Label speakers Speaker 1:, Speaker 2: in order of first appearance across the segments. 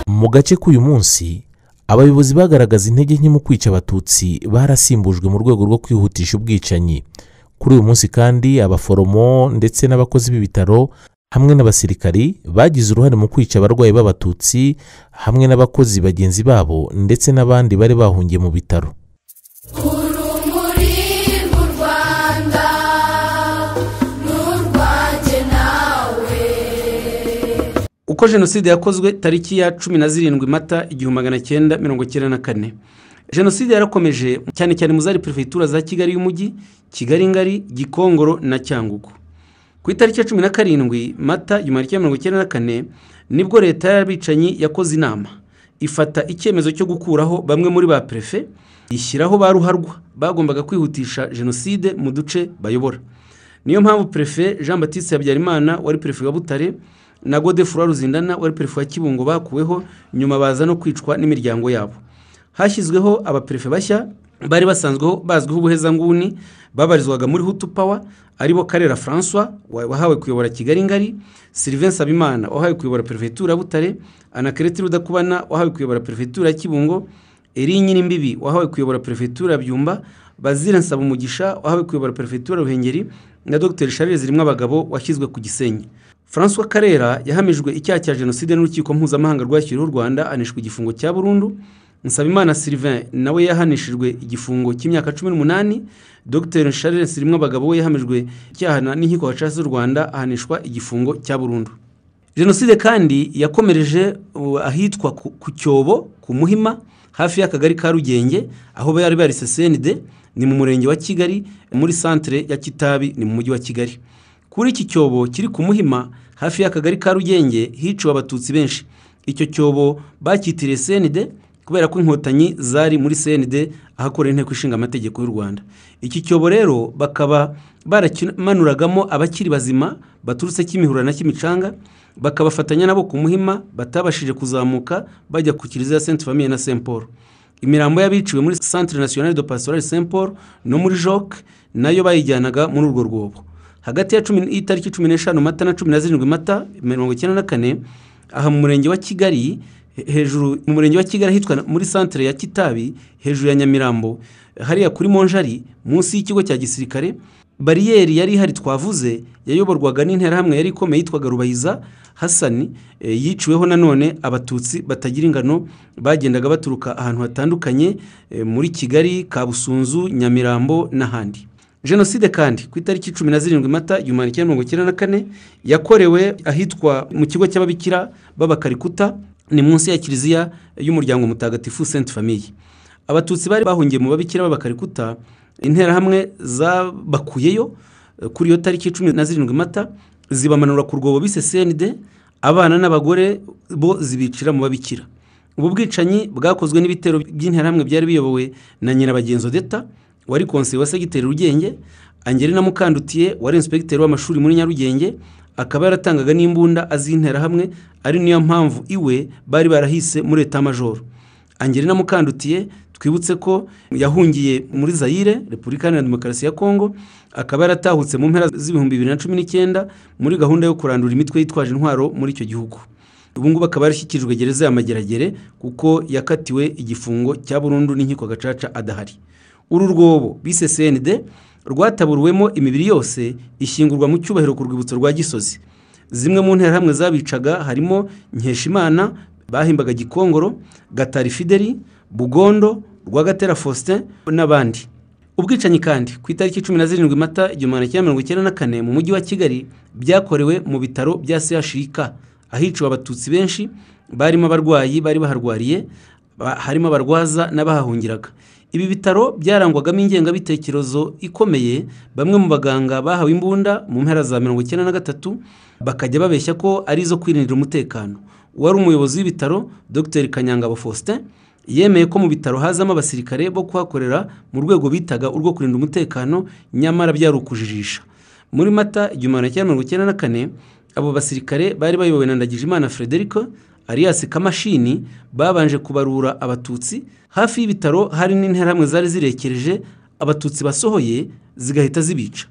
Speaker 1: mu gace k'uyu munsi abayobozi bagaragaza intege nke mu kwica abatutsi barasimbujwe mu rwego rwo kwihutisha ubwicanyi kuri uyu munsi kandi abaforomo ndetse n'abakozi b'ibitaro hamwe n'abasirikari bagize uruhare mu kwica abarwayi b'abatutsi hamwe n'abakozi bagenzi babo ndetse n'abandi bari bahungiye mu bitaro
Speaker 2: urumuri mu rwanda n'urwanjye nawe
Speaker 3: uko jenoside yakozwe tariki ya cumi na zirindwi mata igihumbi magana cyenda mirongo icyenda na kane jenoside yarakomeje cyane cyane mu zari perefegitura za kigali y'umujyi kigali ngari gikongoro na cyangugu ku itariki ya cumi na karindwi mata igihumbi magana cyenda mirongo icyenda na kane nibwo leta y'abicanyi yakoze inama ifata icyemezo cyo gukuraho bamwe muri ba perefe ishyiraho ba ruharwa bagombaga kwihutisha jenoside mu duce bayobora niyo mpamvu perefe jean batiste habyarimana wari perefe wa butare na gode furwa ruzindana wari perefe wa kibungo bakuweho nyuma baza no kwicwa n'imiryango yabo hashyizweho abaperefe bashya bari basanzweho bazwiho ubuhezanguni babarizwaga muri hutu pawa aribo karera francois wa- wahawe kuyobora kigali ngari sylvain sabimana wahawe kuyobora perefegitura ya butare anakereti rudakubana wahawe kuyobora perefegitura ya kibungo eri nyirimbibi wahawe kuyobora perefegitura ya byumba bazira nsabumugisha wahawe kuyobora perefegitura ya ruhengeri na dr charles zirimo abagabo washyizwe ku gisenyi francois karera yahamijwe icyaha cya jenoside n'urukiko mpuzamahanga rwashyiriweho u rwanda anishwa igifungo cya burundu nsabimana sylvain nawe yahanishijwe igifungo cy'imyaka cumi n'umunani dr charles rimwe abagabo we yahamijwe icyaha na- n'inkiko gacaca z'u rwanda ahanishwa igifungo cya burundu jenoside kandi yakomereje uh, ahitwa ku ku cyobo ku muhima hafi y'akagari ka rugenge aho bari barise senide ni mu murenge wa kigali muri santere ya kitabi ni mu mujyi wa kigali kuri iki cyobo kiri ku muhima hafi y'akagari ka rugenge hiciwe abatutsi benshi icyo cyobo bacyitiriye senide kubera ko inkotanyi zari muri senide ahakorera inteko ishinga amategeko y'u rwanda iki cyobo rero bakaba barakimanuragamo abakiri bazima baturutse kimihurura na kimicanga bakabafatanya nabo ku muhima batabashije kuzamuka bajya ku kiliziya sainte famille na saint paul imirambo y'abiciwe muri centre national de pastoral saint paul no muri joc nayo bayijyanaga muri urwo rwobo hagati ya cumi y'itariki cumi n'eshanu mata na cumi na zirindwi mata mirongo icyenda na kane aha mu murenge wa kigali he- hejuru mu murenge wa kigali ahitwa na- muri santere ya kitabi hejuru ya nyamirambo hariya kuri monjari munsi y'ikigo cya gisirikare bariyeri yari ihari twavuze yayoborwaga n'interahamwe yari ikomeye yitwaga rubayiza hasani e, yiciweho nanone abatutsi batagira ingano bagendaga baturuka ahantu hatandukanye e, muri kigali kabusunzu nyamirambo n'ahandi jenoside kandi ku itariki cumi na zirindwi mata igihumbi magana cyenda mirongo icyenda na kane yakorewe ahitwa mu kigo cy'ababikira b'abakarikuta ni munsi ya kiliziya y'umuryango mutagatifu sainte famille abatutsi bari bahungiye mu babikira b'abakarikuta interahamwe zabakuyeyo eh, kuri iyo tariki cumi na zirindwi mata zibamanura ku rwobo bise cnd abana n'abagore bo zibicira mu babikira ubu bwicanyi bwakozwe n'ibitero by'interahamwe byari biyobowe na nyirabagenzo deta wari konseye wa segiteri rugenge angelina mukandutiye wari inspekiteri w'amashuri muri nyarugenge akaba yaratangaga n'imbunda az'interahamwe ari niyo mpamvu iwe bari barahise muri etamajoro angelina mukandutiye twibutse ko yahungiye muri zayire repubulika iharanira demokarasi ya kongo akaba yaratahutse mu mpera z'ibihumbi bibiri na cumi n'icyenda muri gahunda yo kurandura imitwe yitwaje intwaro muri icyo gihugu ubu ngubu akaba yarashyikirijwe gereza ya mageragere kuko yakatiwe igifungo cya burundu n'inkiko gacaca adahari uru rwobo bise cnd rwataburuwemo imibiri yose ishyingurwa mu cyubahiro ku rwibutso rwa gisozi zimwe mu nterahamwe zabicaga harimo nkeshimana bahimbaga gikongoro gatari fideli bugondo rwagatera faustin n'abandi ubwicanyi kandi ku itariki cumi na zirindwi mata igihumbi magana cyenda mirongo icyenda na kane mu mujyi wa kigali byakorewe mu bitaro bya chik ahiciwe abatutsi benshi barimo abarwayi bari baharwariye ba- harimo abarwaza n'abahahungiraga ibi bitaro byarangwagamo ingengabitekerezo ikomeye bamwe mu baganga bahawe imbunda mu mpera za mirongo icyenda na gatatu bakajya babeshya ko ari izo kwirindira umutekano uwari umuyobozi w'ibitaro dr kanyangabo faustin yemeye ko mu bitaro hazamo abasirikare bo kuhakorera mu rwego bitaga urwo kurinda umutekano nyamara byari ukujijisha muri mata igihumbi magana cyenda mirongo icyenda na kane abo basirikare bari bayobowe na ndagijimana frederic alias kamashini babanje kubarura abatutsi hafi y'ibitaro hari n'interahamwe zari zirekereje abatutsi basohoye zigahita zibica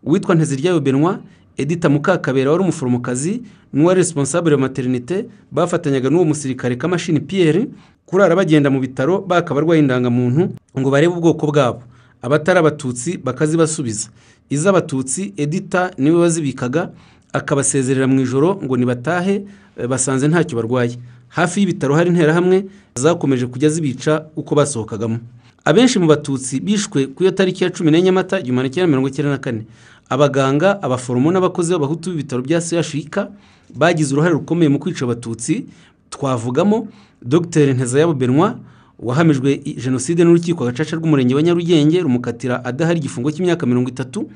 Speaker 3: uwitwa nteziryayo benwa edita mukakabera wari umuforomokazi n'uwari responsable ya materinite bafatanyaga n'uwo musirikare kamashini piyeri kurara bagenda mu bitaro baka abarwaye indangamuntu ngo barebe ubwoko bwabo abatari abatutsi bakazibasubiza iz'abatutsi edita niwe wazibikaga akabasezerera mu ijoro ngo nibatahe eh, basanze ntacyo barwaye hafi y'ibitaro hari interahamwe zakomeje kujya zibica uko basohokagamo abenshi mu batutsi bishwe ku iyo tariki ya cumi n'enye mata igihumbi magana cyenda mirongo icyenda na kane abaganga abaforomo n'abakozi b'abahutu b'ibitaro bya sehashika bagize uruhare rukomeye mu kwica abatutsi twavugamo dr ntezayabo benoit wahamijwe i- jenoside n'urukiko gacaca rw'umurenge wa nyarugenge rumukatira adahari igifungo cy'imyaka mirongo itatu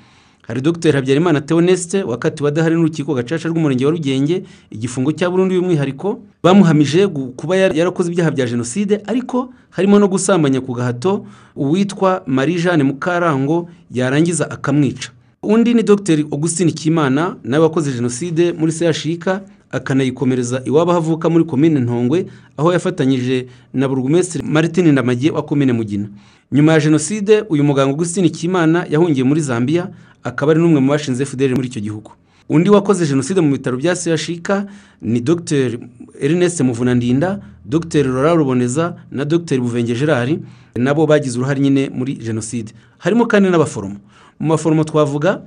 Speaker 3: hari dr habyarimana theoneste wakatiwe adahari n'urukiko gacaca rw'umurenge wa rugenge igifungo cya burundu y'umwihariko bamuhamije gu- kuba yar- yarakoze ibyaha bya jenoside ariko harimo no gusambanya ku gahato uwitwa marie jeanne mukarango yarangiza akamwica undi ni dr augustin kimana nawe wakoze jenoside muri sehashika akanayikomereza iwabo aho avuka muri komine ntongwe aho yafatanyije na burugumesitiri martin ndamage wa komine mugina nyuma ya jenoside uyu muganga augustin kimana yahungiye muri zambia akaba ari n'umwe mu bashinze fideli muri icyo gihugu undi wakoze jenoside mu bitaro bya sehashika ni dr ernest muvunandinda dr rora ruboneza na dr buvenge gerard nabo bagize uruhare nyine muri jenoside harimo kandi n'abaforomo mu maforomo twavuga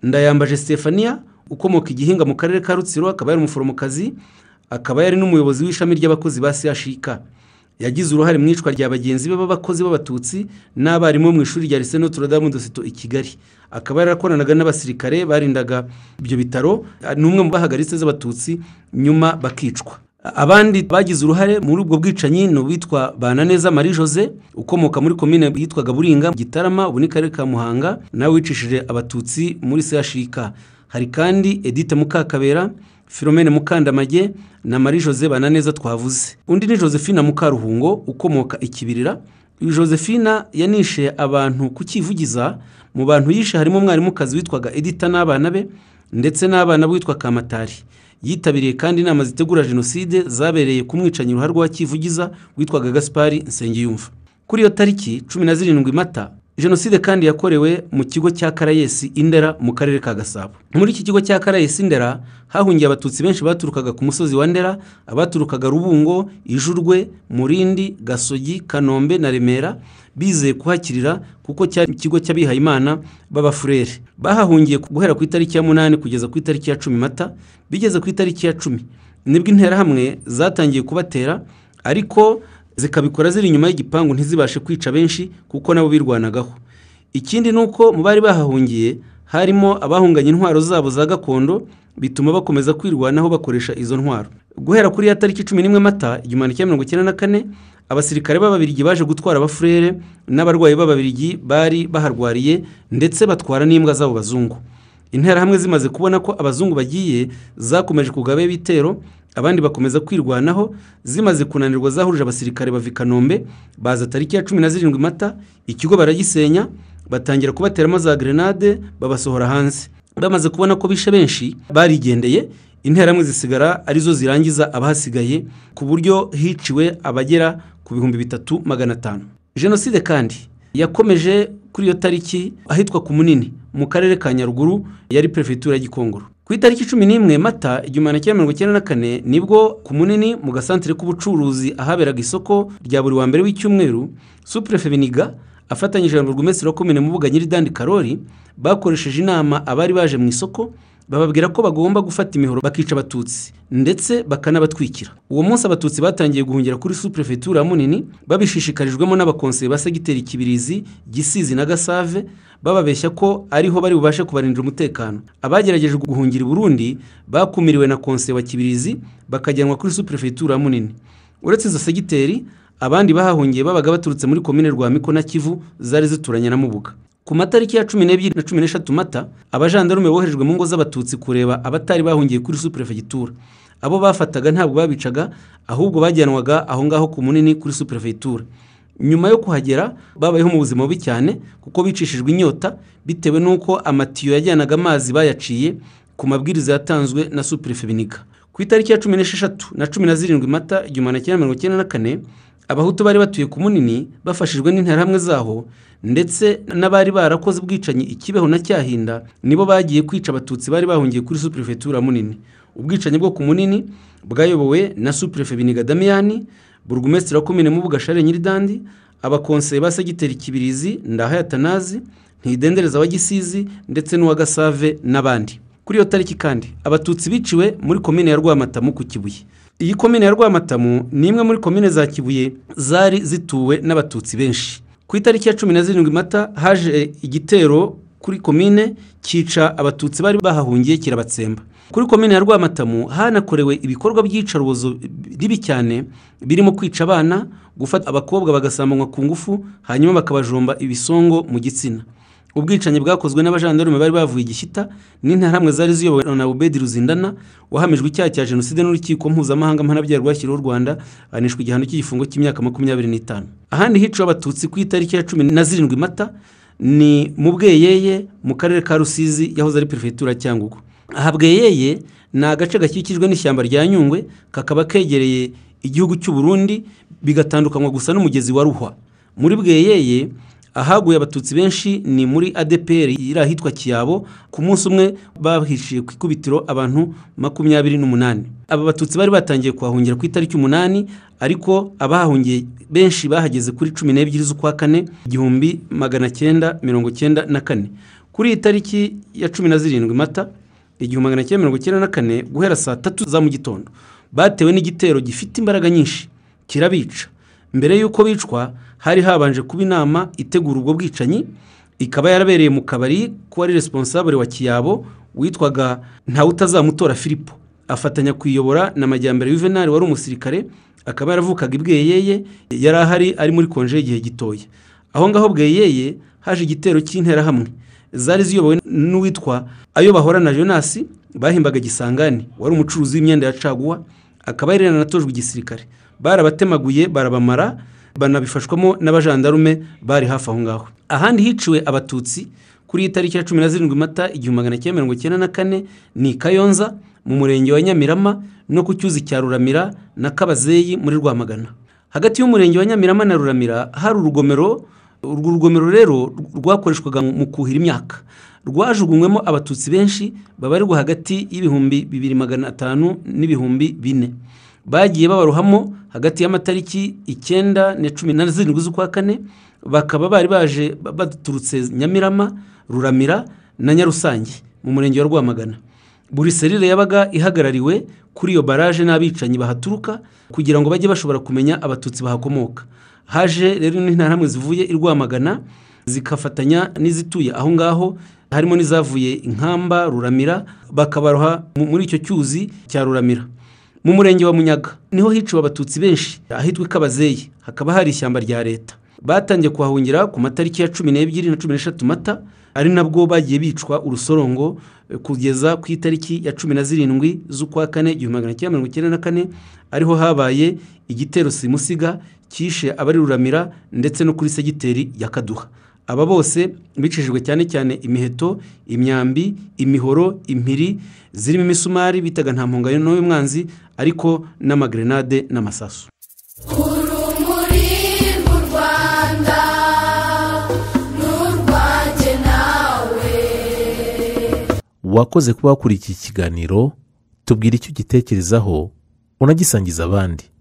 Speaker 3: ndayambaje stefania ukomoka igihinga mu karere ka rutsiro akaba yari umuforomokazi akaba yari n'umuyobozi w'ishami ry'abakozi ba sehashika yagize uruhare mu icwa rya bagenzi be b'abakozi b'abatutsi n'abarimu bo mu ishuri rya Lycée Notre Dame de Sito i Kigali akaba yarakoranaga n'abasirikare barindaga ibyo bitaro ni umwe mu bahagaritse z'abatutsi nyuma bakicwa abandi bagize uruhare muri ubwo bwicanyi ni uwitwa Bananeza Marie Jose ukomoka muri komine yitwaga Buringa Gitarama ubu ni karere ka Muhanga nawe wicishije abatutsi muri CHK hari kandi Edith Mukakabera Philomene Mukandamage na Marie Jose Bananeza twavuze. Undi ni Josephine Mukaruhungo ukomoka ikibirira. Uyu Josephine yanishe abantu kukivugiza mu bantu yishe harimo umwarimukazi witwaga Edita n'abana be ndetse n'abana b'uwitwa Kamatari. Yitabiriye kandi inama zitegura jenoside zabereye ku mwicanyi uruhare rwa Kivugiza witwaga Gaspari Nsengiyumva. Kuri iyo tariki cumi na zirindwi Mata, jenoside kandi yakorewe mu kigo cya Karayesi Indera mu karere ka Gasabo. Muri iki kigo cya Karayesi Indera hahungiye abatutsi benshi baturukaga ku musozi wa Ndera, abaturukaga Rubungo, Ijurwe, Murindi, Gasogi, Kanombe na Remera bizeye kuhakirira kuko cyari ikigo cy'abihayimana b'abafurere. Bahahungiye guhera ku itariki ya munani kugeza ku itariki ya cumi Mata, bigeze ku itariki ya cumi nibwo interahamwe zatangiye kubatera ariko zikabikora ziri inyuma y'igipangu ntizibashe kwica benshi kuko nabo birwanagaho ikindi ni uko mu bari bahahungiye harimo abahunganye intwaro zabo za gakondo bituma bakomeza kwirwanaho bakoresha izo ntwaro guhera kuri ya tariki cumi n'imwe mata igihumbi kimwe mirongo icyenda na kane abasirikare b'ababirigi baje gutwara abafurere n'abarwayi b'ababirigi bari baharwariye ndetse batwara n'imbwa z'abo bazungu interahamwe zimaze kubona ko abazungu bagiye zakomeje kugaba ibitero abandi bakomeza kwirwanaho zimaze kunanirwa zahurije abasirikare bava i kanombe baza tariki ya cumi na zirindwi mata ikigo baragisenya batangira kubateramo za grenade babasohora hanze bamaze kubona ko bishe benshi barigendeye interahamwe zisigara arizo zirangiza abahasigaye ku buryo hiciwe abagera ku bihumbi bitatu magana atanu jenoside kandi yakomeje kuri iyo tariki ahitwa ku munini mu karere ka nyaruguru yari perefegitura ya gikongoro ku itariki cumi n'imwe mata igihumbi kimwe mirongo icyenda na kane nibwo ku munini mu gasantere k'ubucuruzi ahaberaga isoko rya buri wa mbere w'icyumweru supurefe biniga afatanyije na burugumesitiri wa komine mubuga nyiridandi karori bakoresheje inama abari baje mu isoko bababwira ko bagomba gufata imihoro bakica abatutsi ndetse bakanabatwikira uwo munsi abatutsi batangiye guhungira kuri suprefetura ya munini babishishikarijwemo n'abakonseye ba segiteri kibirizi gisizi na gasave bababeshya ko ariho bari bubashe kubarindira umutekano abagerageje guhungira i burundi bakumiriwe na konseye wa kibirizi bakajyanwa kuri suprefetura ya munini uretse izo segiteri abandi bahahungiye babaga baturutse muri komine rwamiko na kivu zari zituranye na mubuga ku matariki ya cumi n'ebyiri na cumi n'eshatu mata abajandarume boherejwe mu ngo z'abatutsi kureba abatari bahungiye kuri suprefegitura abo bafataga ntabwo babicaga ahubwo bajyanwaga aho ngaho ku munini kuri suprefegitura nyuma yo kuhagera babayeho mu buzima bubi cyane kuko bicishijwe inyota bitewe n'uko amatiyo yajyanaga amazi bayaciye ku mabwiriza yatanzwe na suprefe biniga ku itariki ya cumi n'esheshatu na cumi na zirindwi mata igihumbi magana cyenda mirongo icyenda na kane abahutu bari batuye ku munini bafashijwe n'interahamwe zaho ndetse n'abari barakoze ubwicanyi i kibeho na cyahinda nibo bagiye kwica abatutsi bari bahungiye kuri superefetura munini ubwicanyi bwo ku munini bwayobowe na superefe biniga damiyani burugumesitiri wa komine mubuga share nyiridandi abakonseye ba segiteri kibirizi ndahayatanazi ntidendereza wa gisizi ndetse n'uwa gasave n'abandi kuri iyo tariki kandi abatutsi biciwe muri komine ya rwamatamu ku kibuye iyi komine ya rwamatamu ni imwe muri komine za kibuye zari zituwe n'abatutsi benshi ku itariki ya cumi na zirindwi mata haje igitero kuri komine cyica abatutsi bari bahahungiye kirabatsemba kuri komine ya rwamatamu hanakorewe ibikorwa by'iyicarubozo ribi cyane birimo kwica abana gufata abakobwa bagasambanywa ku ngufu hanyuma bakabajomba ibisongo mu gitsina ubwicanyi bwakozwe n'abajandarume bari bavuye i gishyita n'interahamwe zari ziyobowe na ubedi ruzindana wahamijwe icyaha cya jenoside n'urukiko mpuzamahanga mpanabyaha rwashyiriweho u rwanda ahanishwa igihano cy'igifungo cy'imyaka makumyabiri n'itanu ahandi hiciwe abatutsi ku itariki ya cumi na zirindwi mata ni mu bweyeye mu karere ka rusizi yahoze ari perefegitura cyangugu aha bweyeye ni agace gakikijwe n'ishyamba rya nyungwe kakaba kegereye igihugu cy'u Burundi bigatandukanywa gusa n'umugezi wa ruhwa muri bweyeye ahaguye abatutsi benshi ni muri adepr iri ahitwa kiyabo ku munsi umwe bahishiye ku ikubitiro abantu makumyabiri n'umunani aba batutsi bari batangiye kuhahungira ku itariki umunani ariko abahahungiye benshi bahageze kuri cumi n'ebyiri z'ukwa kane igihumbi magana cyenda mirongo cyenda na kane kuri iyi tariki ya cumi na zirindwi mata igihumbi magana cyenda mirongo cyenda na kane guhera saa tatu za mu gitondo batewe n'igitero gifite imbaraga nyinshi kirabica mbere y'uko bicwa hari habanje kuba inama itegura ubwo bwicanyi ikaba yarabereye mu kabari ko ari responsable wa kiyabo witwaga ntawutazamutora filipo afatanya kuyiyobora na majyambere yuvenali wari umusirikare akaba yaravukaga ibweyeye yari ahari ari muri konje igihe gitoya aho ngaho bweyeye haje igitero cy'interahamwe zari ziyobowe n'uwitwa ayo bahora na jonasi bahimbaga gisangani wari umucuruzi w'imyenda ya caguwa akaba yari yaranatojwe igisirikare barabatemaguye barabamara banabifashwamo n'abajandarume bari hafi aho ngaho ahandi hiciwe abatutsi kuri iyi tariki ya cumi na zirindwi mata igihumbi magana cyenda mirongo icyenda na kane ni kayonza mu murenge wa nyamirama no ku cyuzi cya ruramira na kabazeyi muri rwamagana hagati y'umurenge wa nyamirama na ruramira hari urugomero urwo rugomero rero rwakoreshwaga mu kuhira imyaka rwajugunywemo abatutsi benshi babarirwa hagati y'ibihumbi bibiri magana atanu n'ibihumbi bine bagiye babaruhamo hagati y'amatariki icyenda na cumi na zirindwi z'ukwa kane bakaba bari baje baturutse nyamirama ruramira na nyarusange mu murenge wa rwamagana buri serire yabaga ihagarariwe kuri iyo baraje n'abicanyi bahaturuka kugira ngo bajye bashobora kumenya abatutsi bahakomoka haje rero n'interahamwe zivuye i rwamagana zikafatanya n'izituye aho ngaho harimo n'izavuye inkamba ruramira bakabaroha muri icyo cyuzi cya ruramira mu murenge wa munyaga niho hiciwe abatutsi benshi ahitwa ikabazeyi hakaba hari ishyamba rya leta batangiye kuhahungira ku matariki ya cumi n'ebyiri na cumi n'eshatu mata ari nabwo bagiye bicwa urusorongo kugeza ku itariki ya cumi na zirindwi z'ukwa kane igihumbi magana cyenda mirongo icyenda na kane ariho habaye igitero simusiga cyishe abari ruramira ndetse no kuri segiteri ya kaduha aba bose bicishijwe cyane cyane imiheto imyambi imihoro impiri zirimo imisumari bitaga nta mpungano y'umwanzi ariko n'amagrenade n'amasasu
Speaker 2: urumuri mu rwanda ni urwanjye nawe
Speaker 1: wakoze kuba wakurikiye ikiganiro tubwira icyo ugitekerezaho unagisangiza abandi